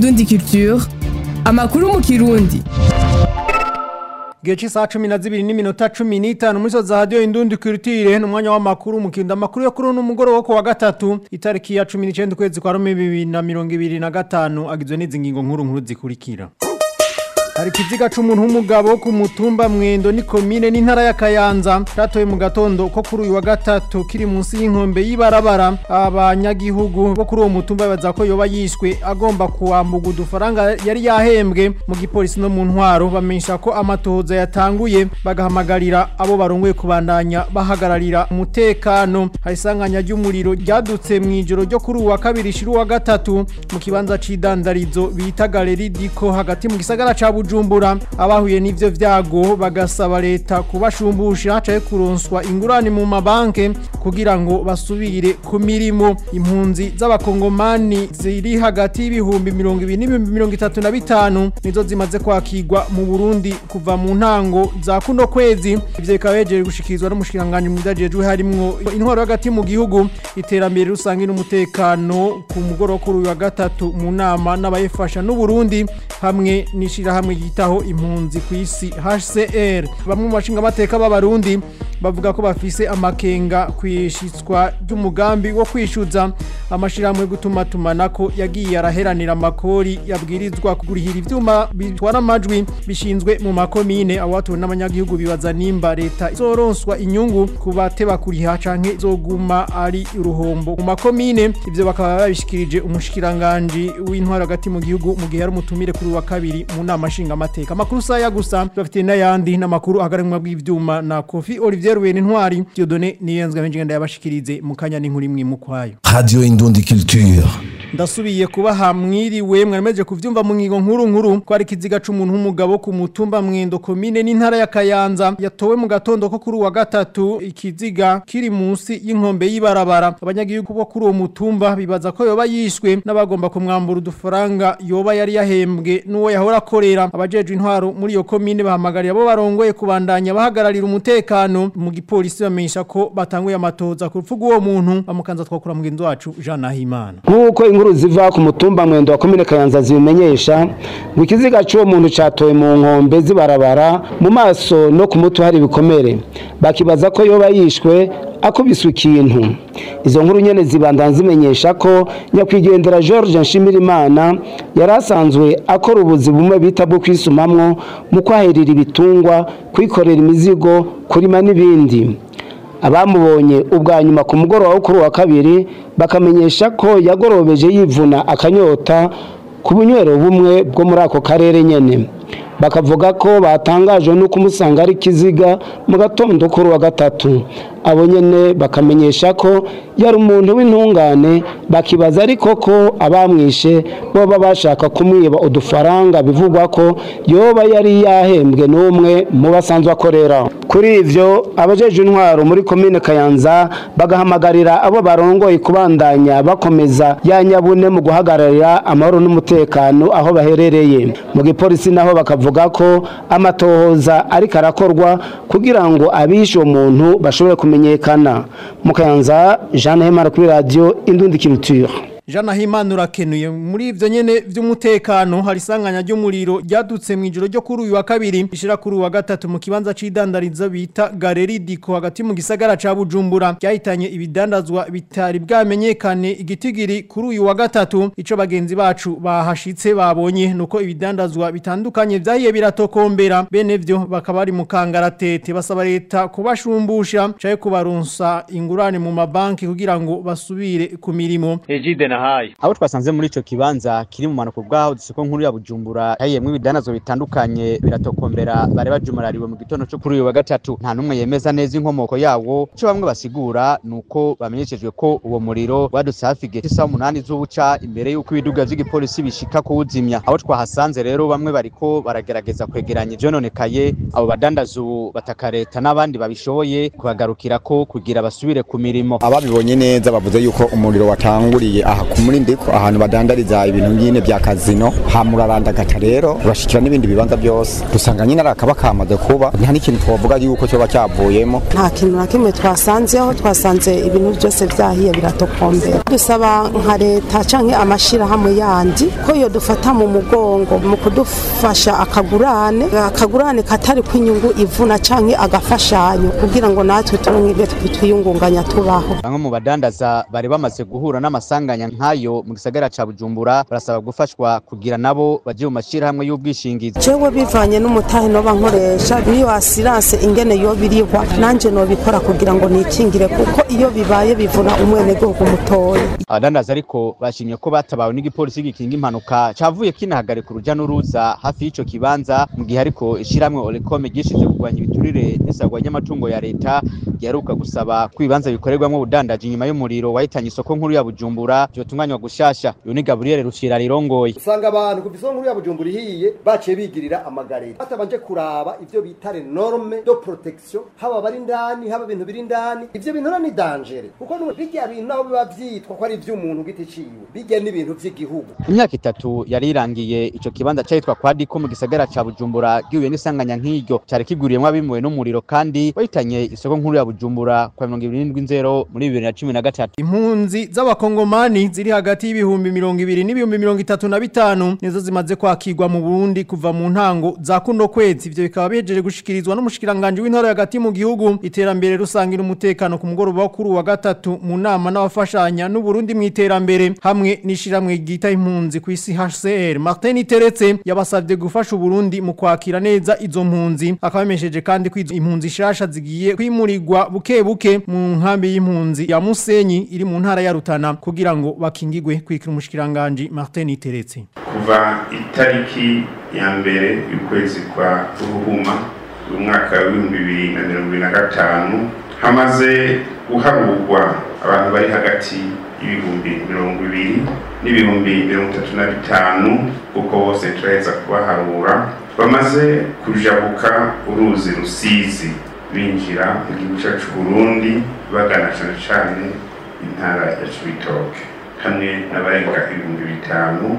Indundi Culture amakuru mu kirundi Gihe cy'isaha cumi na zibiri n'iminota cumi n'itanu muri za radiyo indundi kirutire ni umwanya w'amakuru mu kirundo amakuru yo kuri uno mugoroba wo ku wa gatatu itariki ya cumi n'icyenda ukwezi kwa rumi bibiri na mirongo ibiri na gatanu agizwe n'izi ngingo nkuru nkuru zikurikira hari ikiziga c'umuntu w'umugabo ku mutumba mwendo ni komine n'intara ya Kayanza catoye mu gatondo ko kuri uyu wa gatatu kiri munsi y'inkombe y'ibarabara abanyagihugu bo kuri uwo mutumba baza ko yoba yishwe agomba kuwambuga udufaranga yari yahembwe mu gipolisi no mu ntwaro bamenyesha ko amatohoza yatanguye bagahamagarira abo barongoye kubandanya bahagararira umutekano hari isanganya ry'umuriro ryadutse mu ijoro ryo kuri uyu wa kabiri shiri wa gatatu mu kibanza c'idandarizo bita galeri diko hagati mu gisagara ca Bujumbura abahuye n'ivyo vyago bagasaba leta kubashumbusha hacaye kuronswa ingurane mu mabanke kugira ngo basubire ku mirimo impunzi z'abakongomani ziri hagati y'ibihumbi mirongo ibiri n'ibihumbi mirongo itatu na bitanu nizo zimaze kwakirwa mu Burundi kuva mu ntango za kuno kwezi ivyo bikaba bejeje gushikirizwa n'umushikiranganji mu vyajejwe harimwo intwaro hagati mu gihugu iterambere rusange n'umutekano ku mugoroba kuri uyu wa gatatu mu nama n'abayifasha n'Uburundi hamwe n'ishirahamwe yitaho impunzi ku isi HCR bamwe mu bashinga amateka b'abarundi bavuga ko bafise amakenga kwishitswa ry'umugambi wo kwishuza amashirahamwe gutuma tumanako yagiye araheranira amakori yabwirizwa kugurihira ivyuma bitwara amajwi bishinzwe mu makomine awatuwe n'abanyagihugu bibaza nimba leta izoronswa inyungu ku bateba kuriha canke zoguma ari uruhombo mu makomine ivyo bakaba babishikirije umushikiranganje w'intwaro hagati mu gihugu mu gihe ari umutumire kuri wa kabiri mu nama nshinga amateka amakuru saya gusa bafite n'ayandi n'amakuru agaragwa bw'ivyuma na Kofi Olivier Ruben Intwari Dieudonné Niyenzwe benjigenda yabashikirize mu kanya n'inkuru imwe mu kwayo Radio Indundi Culture. ndasubiye kuba hamwiriwe mwaremeje kuvyumva mu ngingo nkuru nkuru ko ari kiziga c'umuntu w'umugabo ku mutumba mwendo komine n'intara ya Kayanza yatowe mu gatondo ko kuri uwa gatatu ikiziga kiri munsi y'inkombe y'ibarabara abanyagihugu bo kuri uwo mutumba bibaza ko yoba yishwe n'abagomba kumwambura udufaranga yoba yari yahembwe n'uwo yahora akorera abajejwe intwaro muri iyo komine bahamagarira abo barongoye kubandanya bahagararira umutekano mu gipolisi bamenyesha ko batanguye amatoza ku rupfu rw'uwo muntu bamukanza twakura mugenzi wacu Jean Nahimana nk'uko inkuru ziva ku mutumba mwendo wa komine kayanza zibimenyesha ngo ikiziga cy'uwo muntu catowe mu nkombe zibarabara mu maso no ku mutwe hari ibikomere bakibaza ko yoba yishwe akubiswe ikintu izo nkuru nyene zibandana zimenyesha ko nyakwigendera george nshimirimana yari asanzwe akora ubuzi bumwe bita bwo kwisumamwo mu kwahirira ibitungwa kwikorera imizigo kurima n'ibindi abamubonye ubwa nyuma ku mugoroba wo kuri uwa kabiri bakamenyesha ko yagorobeje yivuna akanyota ku bunywero bumwe bwo muri ako karere nyene bakavuga ko batangajwe no kumusanga ari kiziga mu gatondo kuri uwa gatatu abo nyene bakamenyesha ko yari umuntu w'intungane bakibaza ariko ko abamwishe boba bashaka kumwiba udufaranga bivugwa ko yoba yari yahembwe n'umwe mu basanzwe akorera kuri ivyo abajeje intwaro muri komine kayanza bagahamagarira abo barongoye kubandanya bakomeza ya nyabune mu guhagararira amahoro n'umutekano aho baherereye mu gipolisi naho bakavuga ko amatohoza ariko arakorwa kugira ngo abishe uwo muntu bashobore kumenyekana mu kayanza jeanne hemara kuri radiyo indundi kiruture Jana Himana urakenuye muri ivyo nyene vy'umutekano hari sanganya ry'umuriro ryadutse mu ijoro ryo kuri uyu wa kabiri ishira kuri uwa gatatu mu kibanza c'idandarizo bita Galeri Diko hagati mu gisagara ca Bujumbura cyahitanye ibidandazwa bitari bwamenyekane igitigiri kuri uyu wa gatatu ico bagenzi bacu bahashitse babonye nuko ibidandazwa bitandukanye vyahiye biratokombera bene vyo bakaba ari mu kangaratete basaba leta kubashumbusha caye kubaronsa ingurane mu mabanki kugira ngo basubire ku mirimo Ejide nahaye abo twasanze muri ico kibanza kiri mu manuko bwaho dusiko nkuru ya Bujumbura yayemwe ibidanazwa bitandukanye biratokombera bare bajumurariwe mu gitondo cyo kuri uyu wa gatatu nta numwe yemeza neza inkomoko yawo cyo bamwe basigura nuko bamenyeshejwe ko uwo muriro wadutse hafi gete saa umunani z'ubuca imbere y'uko ibiduga vy'igipolisi bishika kuwuzimya abo twahasanze rero bamwe bariko baragerageza kwegeranya ivyononekaye abo badandaza ubu bataka leta n'abandi babishoboye kubagarukira ko kugira basubire ku mirimo ababibonye neza bavuze yuko umuriro watanguriye aha ngaha ku murindiko ahantu badandariza ibintu nyine bya kazino hamurarandagata rero urashikira n'ibindi bibanza byose dusanga nyine ari akaba kamaze kuba nta n'ikintu twavuga yuko cyoba cyavuyemo nta kintu na kimwe twasanzeho twasanze ibintu byose byahiye biratokombera dusaba nka leta canke amashirahamwe yandi ko yo dufata mu mugongo mu kudufasha akagurane akagurane katari kw'inyungu ivuna canke agafashanyo kugira ngo natwe turonke twiyungunganya tubaho bamwe mu badandaza bari bamaze guhura n'amasanganya nk'ayo mu gisagara ca bujumbura barasaba gufashwa kugira nabo baje mu mashirahamwe y'ubwishingizi jewe bivanye n'umutahe noba nkoresha niyo asiranse ingene yo birihwa nanje nobikora kugira ngo nikingire kuko iyo bibaye bivuna umwenegihugu mutoya abadandaza ariko bashimye ko batabawe n'igipolisi gikinga impanuka cavuye kinahagarika uruja n'uruza hafi y'ico kibanza mu gihe ariko ishirahamwe olecome gishize kurwanya ibiturire n'isagwa ry'amatungo ya leta giheruka gusaba ko ibibanza bikorerwamwo ubudandaji inyuma y'umuriro wahitanye isoko nkuru ya bujumbura vyotunganywa gushasha uyu ni gaburiyeri rucira rirongoye usanga abantu kuva isoko nkuru ya bujumbura ihiye baciye bigirira amagareri batabanje kuraba ivyo bita norme de protection haba bari indani haba ibintu biri indani ivyo bintu ni dangere kuko bijya bintu naho biba vyitwa ko ari ivy'umuntu giti ciwe bijya n'ibintu vy'igihugu imyaka itatu yari irangiye ico kibanza cahitwa kwa diko mu gisagara ca bujumbura gihuye n'isanganya nk'iryo cari kiguriyemwo abimuwe n'umuriro kandi wahitanye isoko nkuru ya bujumbura kwa mirongo ibiri n'indwi nzero muri bibiri na cumi na gatatu impunzi z'abakongomani ziri hagati y'ibihumbi mirongo ibiri n'ibihumbi mirongo itatu na bitanu nizo zimaze kwakirwa mu burundi kuva mu ntango za kuno kwezi ivyo bikaba bihejeje gushikirizwa n'umushikiranganje w'intara hagati mu gihugu iterambere rusangira umutekano ku mugoroba wo kuri wa gatatu mu nama n'abafashanya n'uburundi mu iterambere hamwe n'ishiramwe ryita impunzi ku isi HCR Martin Teretse yabasavye gufasha uburundi mu kwakira neza izo mpunzi akabamesheje kandi ko izo impunzi shasha zigiye kwimurirwa buke buke mu nkambi y'impunzi ya Musenyi iri mu ntara ya Rutana kugira ngo bakingigwe kwikira umushikiranganje Martin Teretse kuva itariki ya mbere y'ukwezi kwa Ruhuma umwaka w'ibihumbi bibiri na mirongo ibiri na gatanu hamaze guharurwa abantu bari hagati y'ibihumbi mirongo ibiri n'ibihumbi mirongo itatu na bitanu kuko bose turaheza kubaharura bamaze kujabuka uruzi rusizi binjira mu gihugu cyacu Burundi bagana cyane cyane intara ya Cibitoke hamwe n'abarenga ibihumbi bitanu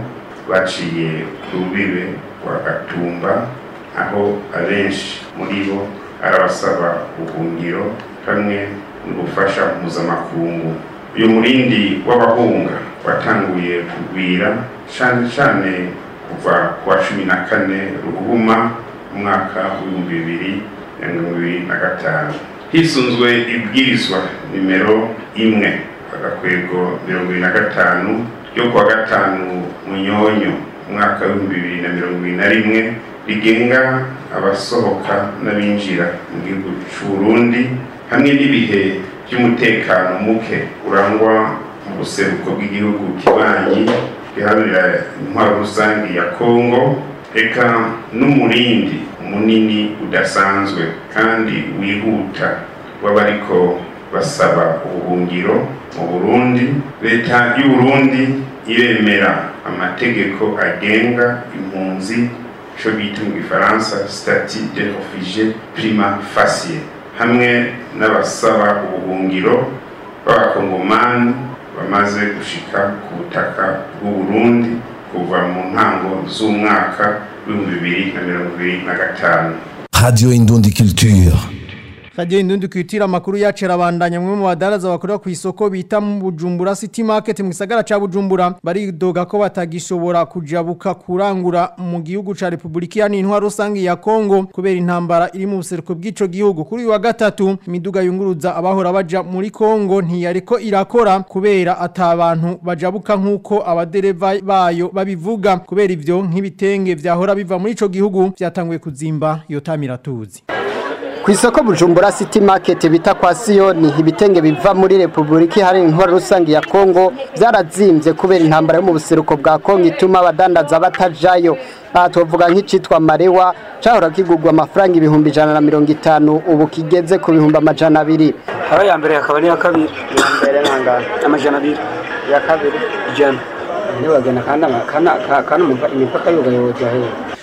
baciye ku rubibe rwa Gatumba aho abenshi muri bo ari abasaba ubuhungiro hamwe n'ubufasha mpuzamakungu uyu murindi w'abahunga watanguye kugwira cyane cyane kuva ku wa cumi na kane ruhuma umwaka w'ibihumbi bibiri na mirongo ibiri na gatanu hisunzwe ibwirizwa nimero imwe agakwego mirongo ibiri na gatanu ryo kuwa gatanu munyonyo umwaka w'ibihumbi bibiri na mirongo ibiri na rimwe rigenga abasohoka n'abinjira mu gihugu cy'u Burundi hamwe n'ibihe by'umutekano muke urangwa mu buseruko bw'igihugu kibanyi giharanira intwaro rusange ya Kongo eka n'umurindi munini udasanzwe kandi wihuta w'abariko basaba ubuhungiro mu Burundi leta y'u Burundi iremera amategeko agenga impunzi cyo bita mu gifaransa statut de réfugié prima facie hamwe n'abasaba ubuhungiro b'abakongomani bamaze gushika ku butaka bw'u Burundi kuva mu ntango z'umwaka w'ibihumbi bibiri na mirongo ibiri na gatanu Radio Indundi Culture. Radio Indundi kwitira makuru yacu arabandanya mwe mu badaraza bakorera ku isoko bita mu Bujumbura City Market mu gisagara ca Bujumbura baridoga ko batagishobora kujabuka kurangura mu gihugu ca Republika ya Intwaro rusange ya Kongo kubera intambara iri mu buseruko bw'ico gihugu kuri uyu wa gatatu imiduga yunguruza abahora baja muri Kongo ntiyariko irakora kubera atabantu bajabuka nkuko abadereva bayo babivuga kubera ivyo nk'ibitenge vyahora biva muri ico gihugu vyatanguye kuzimba yotamira tuzi ku isoko bujumbura city market bita kwa siyoni ibitenge biva muri repubulika iharanira intwaro rusange ya kongo byarazimbye kubera intambara yo mu buseruko bwa kongo ituma abadandaza batajayo aha tuvuga nk'icitwa marewa cahora kigurwa amafaranga ibihumbi ijana na mirongo itanu ubu kigeze ku bihumbi amajana abiri aho ya mbere akaba n'iya kabiri iya mbere nangana amajana abiri iya kabiri ijana ntibagena kandi imipaka yugayoboza hehe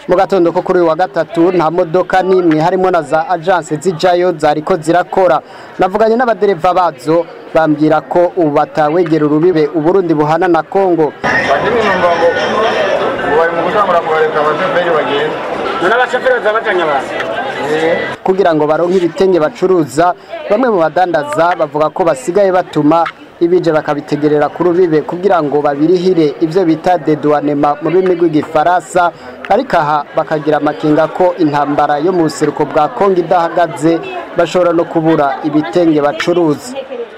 mu gatondo ko kuri uyu wa gatatu nta modoka n'imwe harimo na za agence zijayo zariko zirakora navuganye n'abadereva bazo bambwira ko ubu batawegera urubibe uburundi buhana na kongo badini numva ngo ngo bari mu gutangura kubareka abashoferi bagenda none abashoferi baza bajanye abantu kugira ngo baronke ibitenge bacuruza bamwe mu badandaza bavuga ko basigaye batuma ibije bakabitegerera ku rubibe kugira ngo babirihire ivyo bita dedouanement mu rurimi rw'igifaransa ariko aha bakagira amakenga ko intambara yo mu buseruko bwa kongo idahagaze bashobora no kubura ibitenge bacuruza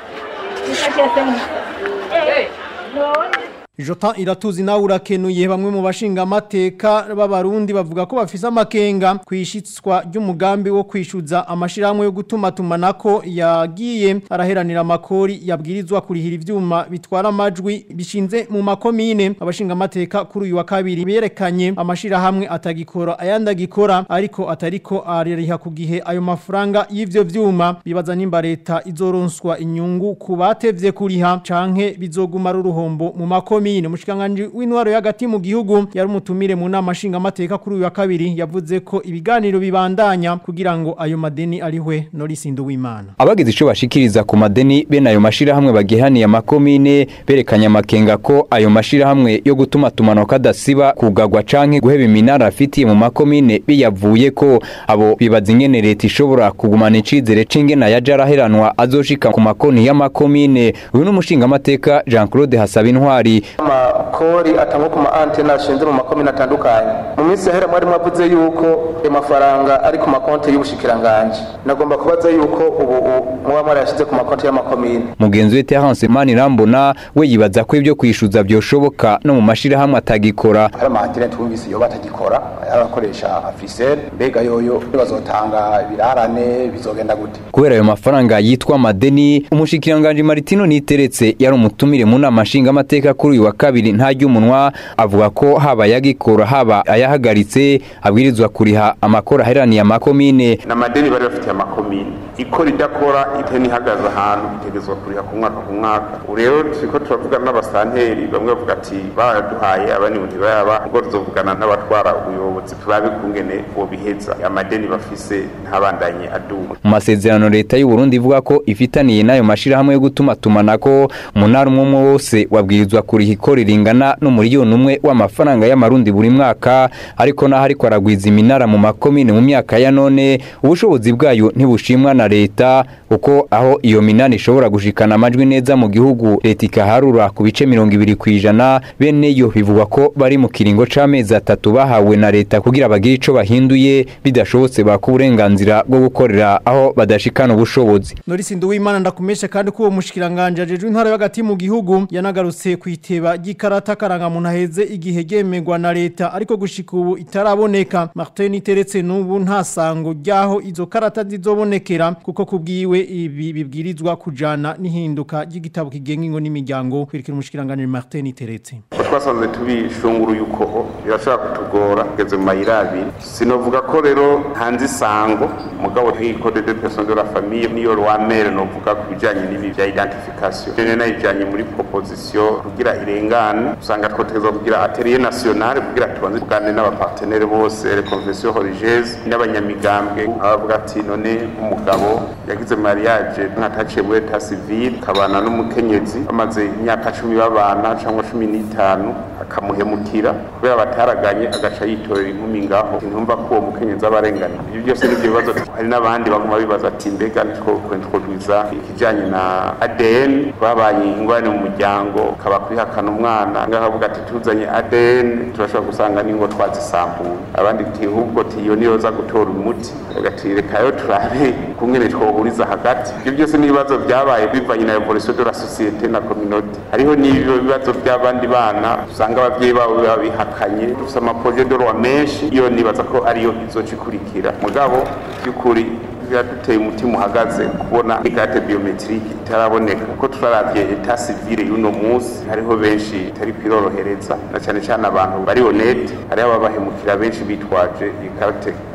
Jota iratuzi nawe urakenuye bamwe mu bashinga amateka b'abarundi bavuga ko bafise amakenga kwishitswa ry'umugambi wo kwishuza amashirahamwe yo gutuma tumanako yagiye araheranira amakori yabwirizwa kurihira ivyuma bitwara amajwi bishinze mu makomine abashinga amateka kuri uyu wa kabiri berekanye amashirahamwe atagikora ayandi agikora ariko atariko arariha ku gihe ayo mafaranga y'ivyo vyuma bibaza nimba leta izoronswa inyungu ku batevye kuriha canke bizoguma ari uruhombo mu makomine komine mushikanganje w'intwaro y'agati mu gihugu yari umutumire mu nama nshinga amateka kuri uyu wa kabiri yavuze ko ibiganiro bibandanya kugira ngo ayo madeni arihwe Norisindo w'Imana abagize ico bashikiriza ku madeni bene ayo mashirahamwe bagihaniye amakomine berekanye amakenga ko ayo mashirahamwe yo gutuma tumano kadasiba kugagwa canke guheba iminara afitiye mu makomine biyavuye ko abo bibaza ingene leta ishobora kugumana icizere c'ingene yaja araheranwa azoshika ku makonti y'amakomine uyu n'umushinga amateka Jean Claude Hasabintwari amakori atangwa ku ma antene ashinze mu makomine atandukanye mu minsi yahera mwari mwavuze yuko ayo mafaranga ari ku makonti y'ubushikiranganje nagomba kubaza yuko ubu muba mwarayashize ku makonti y'amakomine mugenzi we Terence Manirambona we yibaza ko ibyo kwishuza byoshoboka no mu mashirahamwe atagikora hari ama antene twumvise iyo batagikora arakoresha afisel mbega yoyo bazotanga ibirarane bizogenda gute kubera ayo mafaranga yitwa madeni umushikiranganje Martino Niteretse yari umutumire mu nama nshinga amateka kuri uyu wa kabiri ntajya umunwa avuga ko haba yagikora haba ayahagaritse abwirizwa kuriha amakora aheraniye amakomine n'amadeni bari bafitiye amakomine ikora idakora iteni ihagaze ahantu itegezwa kuriha ku mwaka ku mwaka ubu rero turiko turavugana n'abasanteri bamwe bavuga ati baraduhaye abandi ngo ntibayaba ubwo tuzovugana n'abatwara ubuyobozi turabe kungene bobiheza amadeni bafise ntabandanye aduma mu masezerano leta y'u Burundi ivuga ko ifitaniye n'ayo mashirahamwe yo gutuma tumanako umunara umwe umwe wose wabwirizwa kuriha ikori ringana n'umuriyoni umwe w'amafaranga y'amarundi buri mwaka ariko naho ariko aragwiza iminara mu makomine mu myaka ya none ubushobozi bwayo ntibushimwa na leta kuko aho iyo minani ishobora gushikana amajwi neza mu gihugu leta ikaharura ku bice mirongo ibiri ku ijana bene yo bivugwa ko bari mu kiringo c'amezi atatu bahawe na leta kugira bagire ico bahinduye bidashobotse baka uburenganzira bwo gukorera aho badashikana ubushobozi Norisindo w'Imana ndakumesha kandi ko uwo mushikiranganje ajeje intara y'agati mu gihugu yanagarutse kwiteba ry'ikarata karanga muntu aheze igihe gemegwa na leta ariko gushika ubu itaraboneka Martin Teretse n'ubu nta sango ryaho izo karata zizobonekera kuko kubwiwe ibi bibwirizwa kujana n'ihinduka ry'igitabo kigenga ingo n'imiryango kwirikira umushikiranganje Martin Teretse twasanze tubishunguruye uko birashobora kutugora kugeze mu mayira abiri sinovuga ko rero hanze isango mugabo nk'ikode de personne de la famille niyo rwa mere novuga ku bijanye n'ibi bya identification rero nayijanye muri proposition kugira irengane usanga twotegezwa kugira atelier nationale kugira tubanze tugane n'abapartenere bose les confessions religieuses n'abanyamigambwe abavuga ati none umugabo yagize mariage nkataciye muri etat civil kabana n'umukenyezi bamaze imyaka cumi babana cyangwa cumi n'itanu akamuhemukira kubera bataraganye agaca yitorera inkumi ngaho ntumva ko uwo mukenyezi aba arengana ibyo byose nibyo bibazo hari n'abandi baguma bibaza ati mbega nitwokwintroduza ikijanye na ADN babaye ingorane mu muryango kaba kwihakana umwana ngaho avuga ati tuzanye ADN turashobora gusanga n'ingo twazisambuye abandi ati ahubwo tiyo niyo za gutora umuti agati rekayo turabe kungene twohuriza hagati ibyo byose n'ibibazo byabaye bivanye na evolution de la société na communauté hariho n'ibyo bibazo by'abandi bana usanga abavyeyi babo babihakanye dufite amaprojet de loi menshi iyo nibaza ko ariyo izoca ikurikira mugabo by'ukuri biraduteye umutima uhagaze kubona igate biometrike itaraboneka kuko turaravye etat civile y'uno munsi hariho benshi itari kwirorohereza na cyane cyane abantu bari honete hariho ababahemukira benshi bitwaje ikarate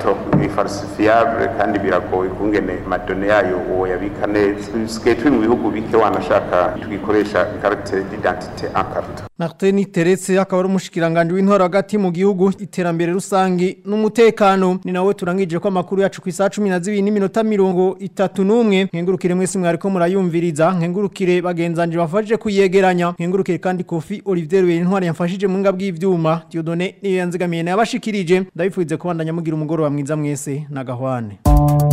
karito ni falsifiable kandi biragoye kungene madone yayo uwo yabika neza bisigaye turi mu bihugu bike wanashaka tugikoresha carte d'identité en karito Martin Teretse akaba ari umushikiranganje w'intwaro hagati mu gihugu iterambere rusangi n'umutekano ni nawe turangije ko amakuru yacu ku isaha 12 n'iminota 31 nkengurukire mwese mwariko murayumviriza nkengurukire bagenzanje bafashije kuyegeranya nkengurukire kandi Kofi Olivier Ruberintwari yamfashije mu ngabwi y'ivyuma Dieudonné niyo yanzigamiye nabashikirije ndabifuze kubandanya mugira umugoro wa mwiza mwese na gahwane